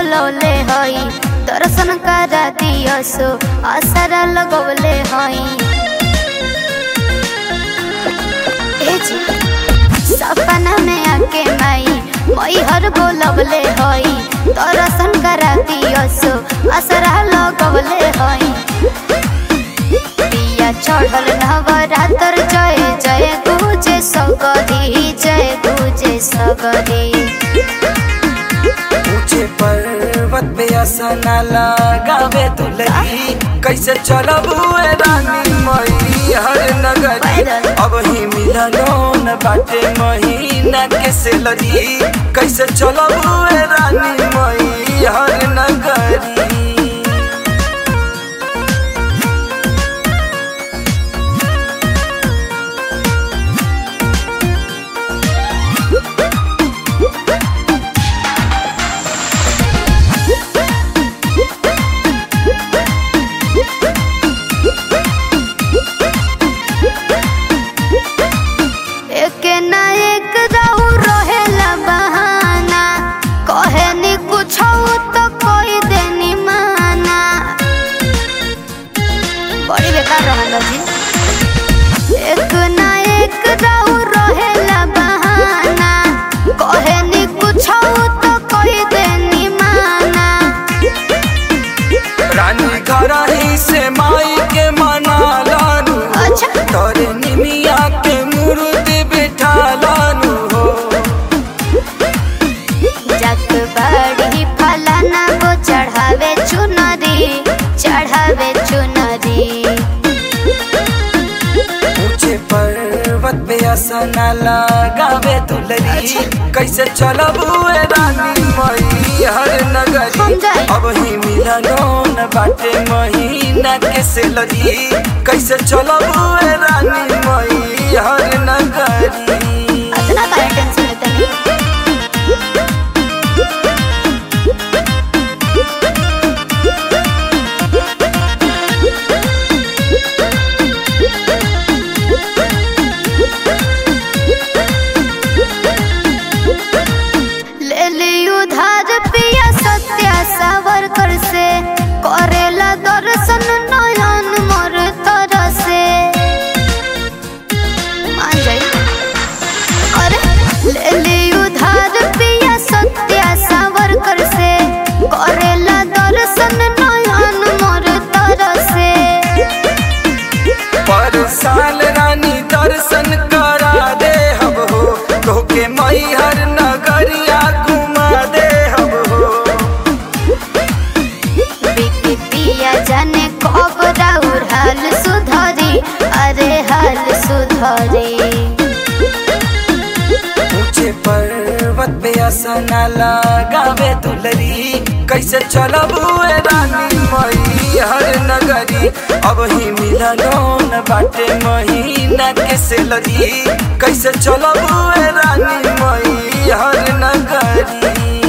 बोलौले हई दर्शन करा दियसो आसरा लगौले हई ए जी सपना में आके माई मैहर बोलौले हई दर्शन करा दियसो आसरा लगौले हई पिया चढ़ल नवरात्र जय जय गुजे सगरी जय गुजे सगरी ऊंचे पर्वत पे असना लगावे दुलही कैसे चलबू ए रानी मई हर नगरी अब ही मिलनो न बाटे महीना के सेलरी कैसे चलबू ए रानी मई हर नगरी एक ना एक रहू रहेला बहाना कहे नी कुछ तो कोई देनी माना बड़ी बेकार रहल जी एक ना एक रहू रहेला बहाना कहे नी कुछ तो कोई देनी माना रानी घर ही से माई के मना लानू अच्छा तोरे निमिया के मूर्ति बिठा लानू हो जग बड़ी फलाना वो चढ़ावे चुनरी चढ़ावे चुनरी ऊंचे पर्वत पे असना लगावे दुलरी कैसे चलबू ए रानी मई हर नगरी हम जाई। अब ही मिलनो न बाटे महीना के सेलरी कैसे चलबू ए रानी मई हर नगरी अतना काहे टेंशन लेते नहीं ले ली उधार पिया सत्या सावर कर से करेला दर्शन नयन मोर तर से मान जाई अरे ले ली उधार पिया सत्या सावर कर से करेला दर्शन नयन मोर तर से पर साल रानी दर्शन करा दे हब हो तोके मई हर नगरिया घुमा दे हब हो बिकी पिया जाने कब राउर हाल सुधरी अरे हाल सुधरी ऊंचे पर्वत पे असना लगावे दुलरी कैसे चलबू ए रानी मई हर नगरी अब ही मिलनो न बाटे महीना के सेलरी कैसे चलबू ए रानी मई हर नगरी